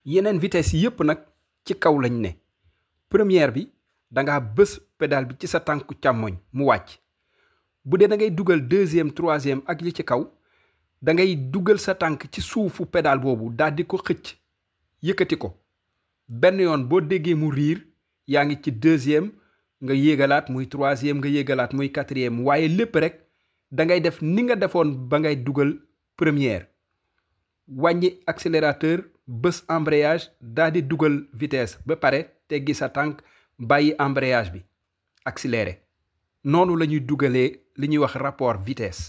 yeneen vitesse yépp nag ci kaw lañ ne première bi danga bës pédale bi ci sa tànku càmmoñ mu wàcc bu dee da ngay dugal deuxième troisième ak li ci kaw da ngay dugal sa tànk ci suufu pédale boobu daal di ko xëcc yëkkati ko benn yoon boo déggee mu riir yaa ngi ci deuxième nga yéegalaat muy troisième nga yéegalaat muy quatrième waaye lépp rek da ngay def ni nga defoon ba ngay dugal première wàññi accélérateur bës embrayage daal di dugal vitesse ba pare teggi sa tànk bàyyi embrayage bi accéléré noonu la ñuy dugalee li ñuy wax rapport vitesse